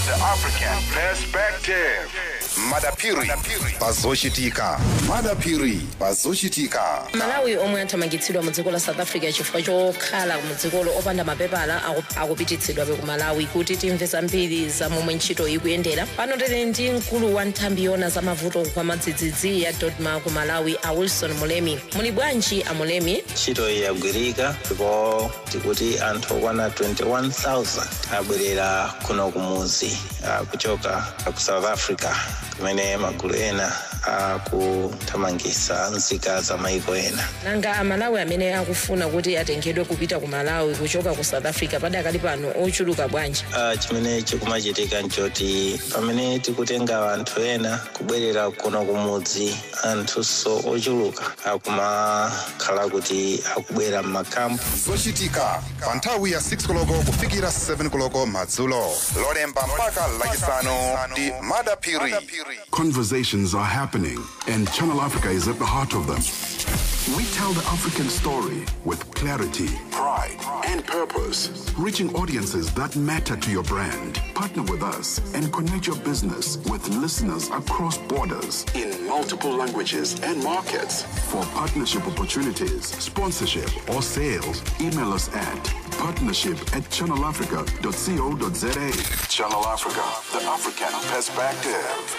the African perspective. madapiri pazoshitika madapiri pazoshitika malawi omwe athamangitsidwa mu dziko la south africa chifukwa chokhala mu dzikolo opanda mapepala aku- akupititsidwabe ku malawi kuti timve zambiri za momwe ntchito ikuyendera pano tili ndi mkulu wa nthambi yona za mavuto kwa madzidzidzi ya dodma ku malawi a wilson mulemi muli bwanji a mulemi ntchito iyi yagwirika ndipo tikuti anthu okwana 21000 abwerera kuno kumuzi ah, kuchoka ku south africa kumene magulu ena akuthamangitsa nzika za maiko ena nanga amalawi amene akufuna kuti atengedwe kupita ku malawi kuchoka ku south africa padakali pano ochuluka bwanji Ah, chimene chikumachitika nchoti pamene tikutenga anthu ena kubwerera kuno kumudzi anthunso ochuluka akumakhala kuti akubwera m'makampu zochitika pa nthawi ya 6 koloko kufikira 7 koloko madzulo lolemba mpaka lachisanu ndi madapiri Conversations are happening, and Channel Africa is at the heart of them. We tell the African story with clarity, pride, and purpose, reaching audiences that matter to your brand. Partner with us and connect your business with listeners across borders in multiple languages and markets. For partnership opportunities, sponsorship, or sales, email us at partnership at channelafrica.co.za. Channel Africa, the African perspective.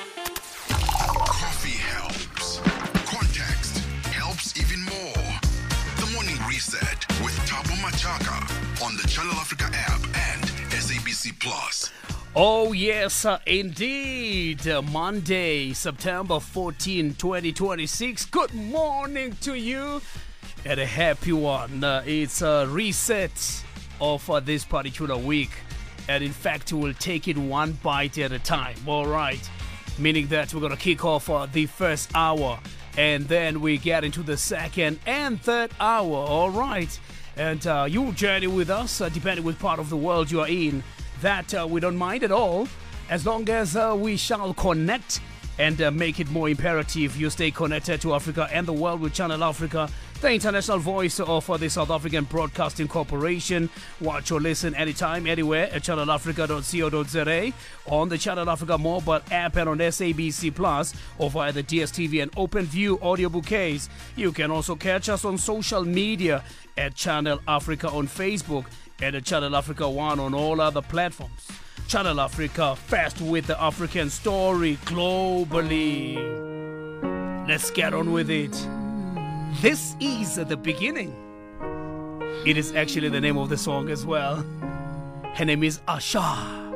Coffee helps. Context helps even more. The Morning Reset with Tabo Machaka on the Channel Africa app and SABC Plus. Oh, yes, uh, indeed. Uh, Monday, September 14, 2026. Good morning to you and a happy one. Uh, it's a reset of uh, this particular week. And in fact, we'll take it one bite at a time. All right. Meaning that we're going to kick off uh, the first hour and then we get into the second and third hour. All right. And uh, you journey with us, uh, depending which part of the world you are in that uh, we don't mind at all as long as uh, we shall connect and uh, make it more imperative you stay connected to Africa and the world with Channel Africa, the international voice of uh, the South African Broadcasting Corporation. Watch or listen anytime, anywhere at channelafrica.co.za, on the Channel Africa mobile app and on SABC Plus, or via the DSTV and OpenView audio bouquets. You can also catch us on social media at Channel Africa on Facebook and at Channel Africa One on all other platforms. Channel Africa, fast with the African story globally. Let's get on with it. This is the beginning. It is actually the name of the song as well. Her name is Asha.